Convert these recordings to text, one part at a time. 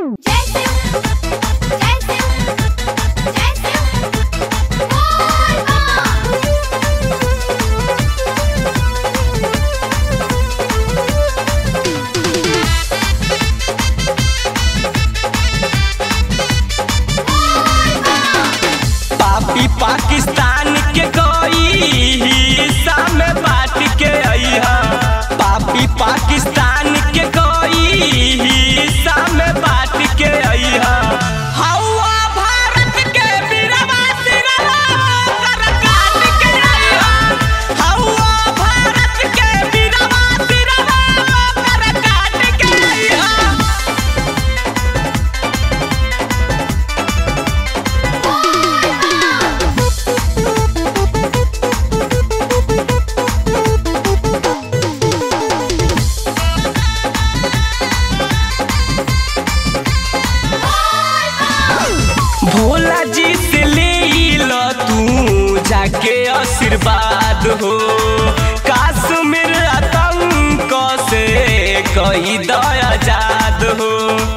जय शिव जय शिव जय शिव बोल बम पापी पाकिस्तान के कोई हिस्सा में बांट के अइहा पापी पाकिस्तान के कोई हिस्सा में बांट के अइहा हौवा भारत के वीरवा सिरहा कर काट के अइहा हौवा भारत के वीरवा सिरहा कर काट के अइहा भोला जी से ले लो तू जाके आशीर्वाद हो काश्मीर आतंक से कई दयाजाद हो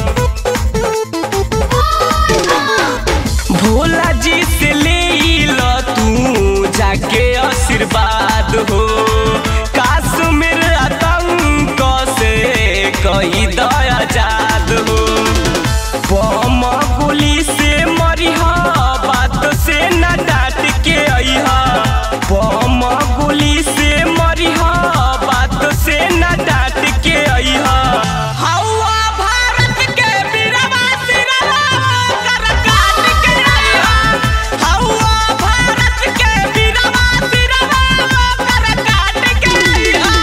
भोला जी से ले लो तू जाके आशीर्वाद हो काश्मीर आतंक से कई दयाजाद हो बम गोली से मरिहा बात से न डांट के अइहा बम गोली से मरिहा बात से न डांट के अइहा हौवा भारत के वीरवा सिरहा कर काट के अइहा हौवा भारत के वीरवा सिरहा कर काट के अइहा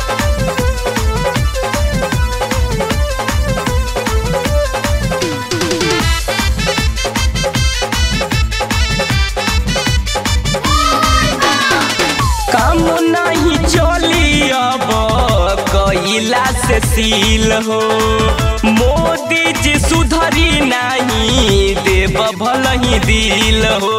काम नहीं चली अब कैला से सील हो मोदी जी सुधरी नहीं देव भल ही दिल हो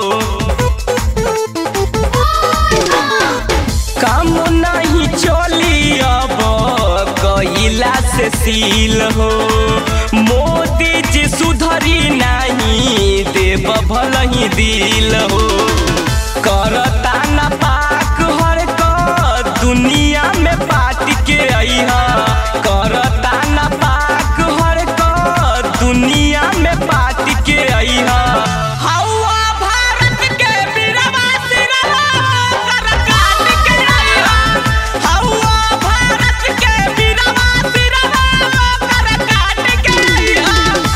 काम नहीं चली अब कैला से सील हो मोदी जी सुधरी नहीं देव भल ही दिल हो करता न पाक हर क दुनिया में बात के अइहा करता न पाक हर क दुनिया में बात के अइहा हौवा भारत के वीरवा सिरहा कर काट के अइहा हौवा भारत के वीरवा सिरहा कर काट के अइहा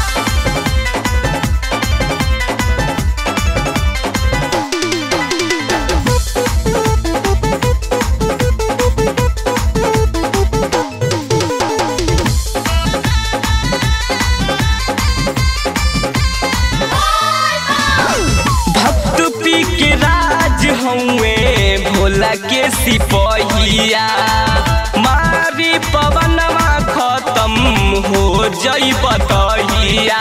भक्त पी के राज हउए भोला के सिपहिया मारी पवनवा खत्म हो जई बतहिया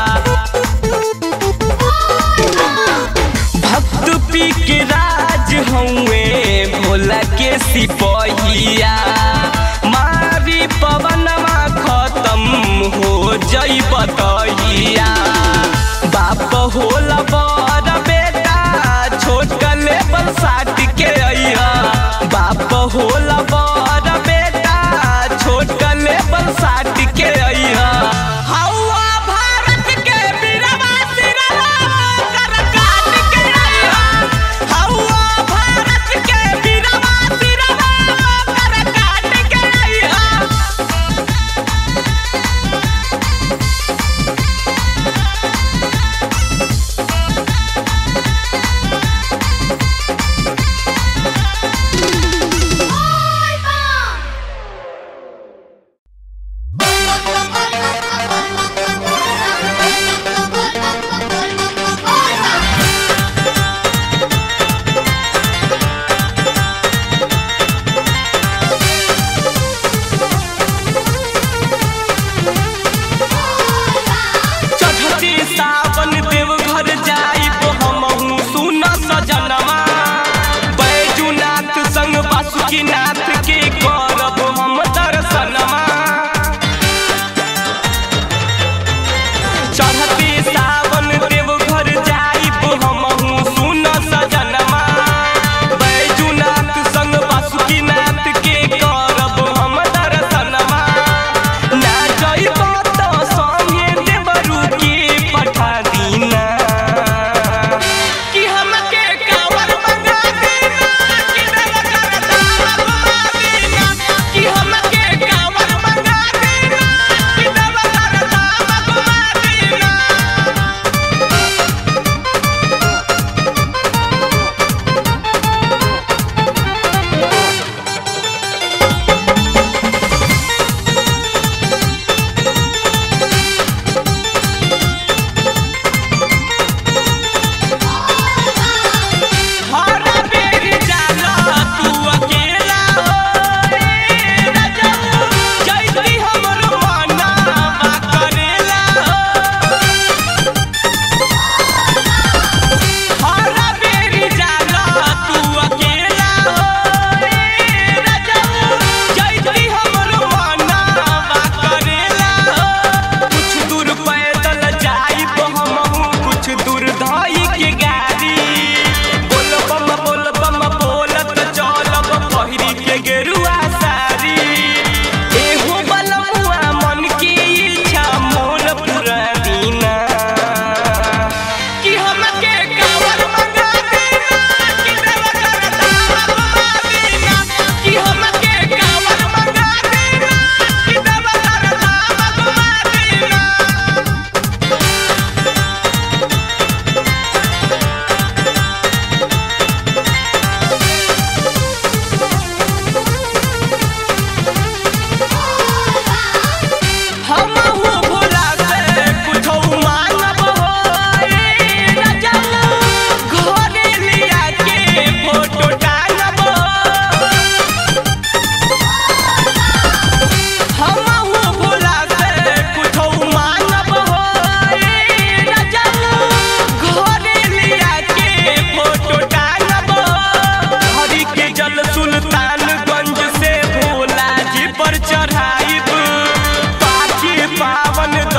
भक्त पी के राज हउए भोला के सिपहिया मारी पवनवा खत्म हो जई बतहिया बाप होला बड़ बेटा छोट कले पर साट के अइहा बाप होला बड़ बेटा छोट कले पर साट के अइहा हौवा भारत के वीरवा सिरहा कर काट के अइहा हौवा भारत के वीरवा सिरहा कर काट के अइहा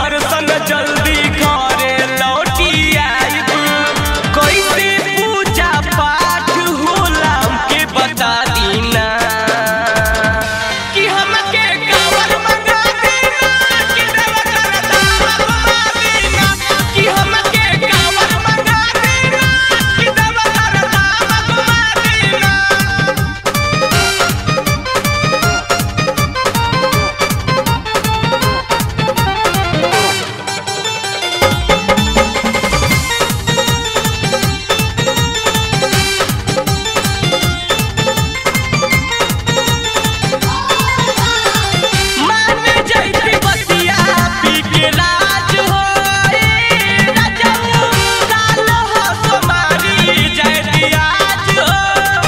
दर्शन जल्दी घरे लौटी आइब कैसे पूजा पाठ होला हमके बता दीना कि हमके कावर मंगा देना कि देवघर धाम घुमा देना कि हमके कावर मंगा देना कि देवघर धाम घुमा देना मान जैती बतिया पी के राज हो ए राजाऊ काल हो तुम्हारी जैती आज हो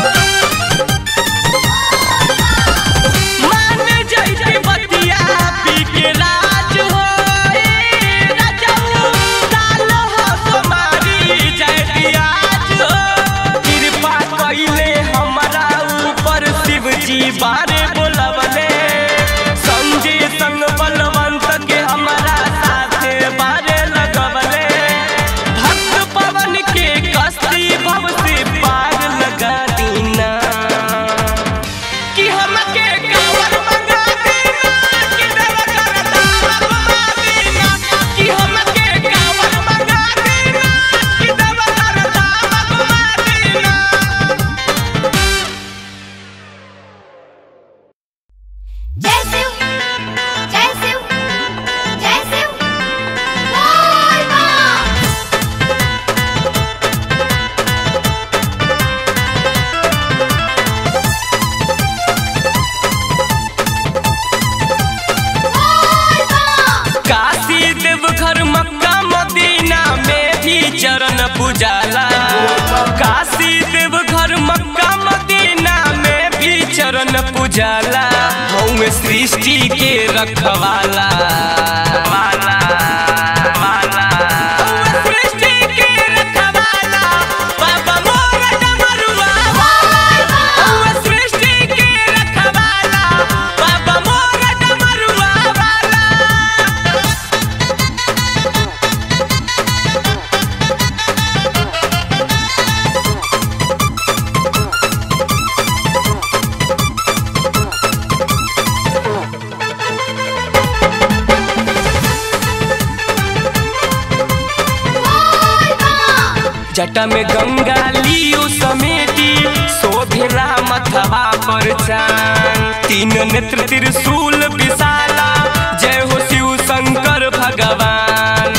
मान जैती बतिया पी के राज हो ए राजाऊ काल हो तुम्हारी जैती आज हो कृपा कइले हमरा ऊपर शिव जी बारे बोलवले संजय संग बलवंत के हमारा साथे बारे लगवले भक्त पवन के कस्ती भव से पार लगा दीना कि हमके कावर मंगा देना कि देवघर धाम घुमा देना कि हमके कावर मंगा देना कि देवघर धाम घुमा देना जय शिव जय शिव जय शिव बोल बम बोल बम काशी देवघर मक्का मदीना में भी चरण पुजाला काशी देवघर मक्का मदीना में भी चरण पुजाला हम सृष्टि के रखवाला वाला, वाला। हउवे सृष्टि के रखवाला, बाबा मोर डमरुआ वाला। हउवे सृष्टि के रखवाला, बाबा मोर डमरुआ वाला। बोल बम जटा में गंगा लियो समेटी शोभेला मथवा पर चान तीन नेत्र त्रिशूल विशाला जय हो शिव शंकर भगवान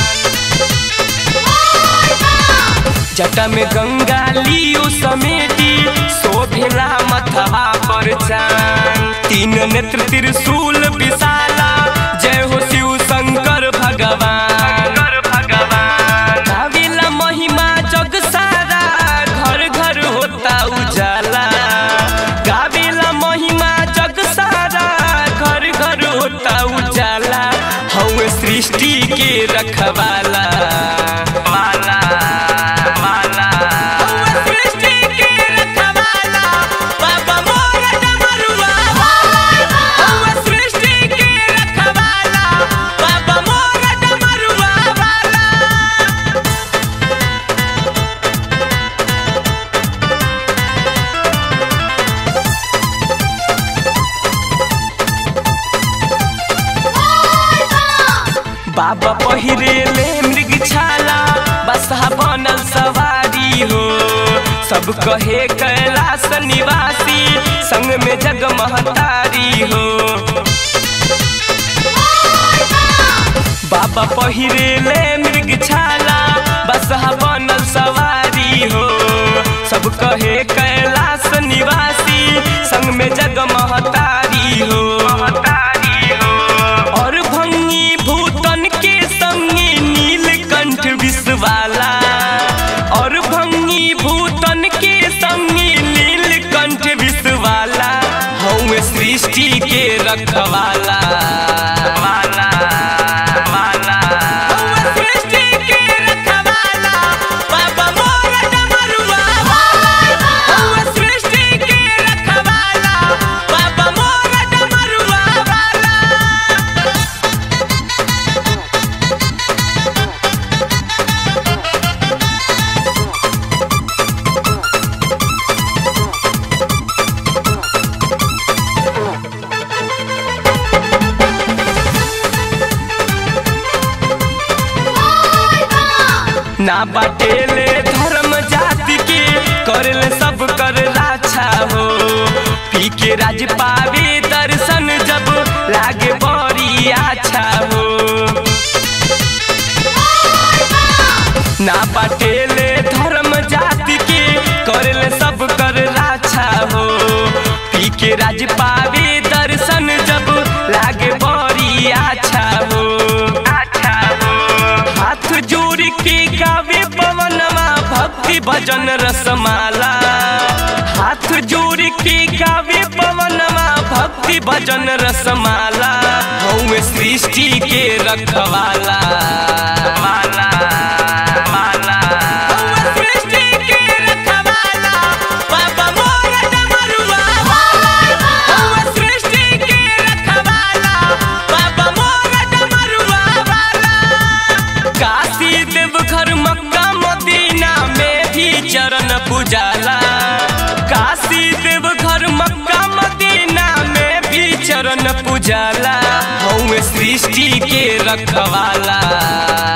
जटा में गंगा लियो समेटी शोभेला मथवा पर चान तीन नेत्र त्रिशूल विशाला जय हो शिव शंकर भगवान भगवान गावेला महिमा जग सारा घर घर होता उजाला गावेला महिमा जग सारा घर घर होता उजाला हम सृष्टि के रखवाला वाला वाला हउवे सृष्टि के रखवाला बाबा मोर डमरुआ वाला हउवे सृष्टि के रखवाला बाबा मोर डमरुआ वाला बाबा पहिरेले मृग छाला बसहा बनल सवारी हो सब कहे कैलाश निवासी संग में जग महतारी हो बाबा पहिरेले मृग छाला बसहा बनल सवारी हो सब कहे कैलाश निवासी संग में जग महतारी हो महतारी हो और भंगी भूतन के संगी नीलकंठ विषवाला और भंगी भूतन के संगी नीलकंठ विषवाला हम सृष्टि के रखवाला वाला वाला हम सृष्टि के रखवाला बाबा मोर डमरुआ वाला हम सृष्टि के रखवाला बाबा मोर डमरुआ वाला ना बाटेले धर्म जाति के करले सब कर राछा हो पी के राज पावे दर्शन जब लागे बड़ी अच्छा हो ना बाटेले धर्म जाति के करले सब कर राछा हो पी के राज पावे दर्शन जब लागे बड़ी अच्छा हो अच्छा हो हाथ जोड़ के गावे पवनमा भक्ति भजन रसमाला हाथ जोड़ के गावे पवनमा भक्ति भजन रसमाला हमें सृष्टि के रखवाला वाला वाला हउवे सृष्टि के रखवाला बाबा मोर डमरुआ वाला हउवे सृष्टि के रखवाला बाबा मोर डमरुआ वाला काशी देवघर मक्का मदीना में भी चरण पुजाला काशी देवघर मक्का मदीना में भी चरण पुजाला हमें सृष्टि के रखवाला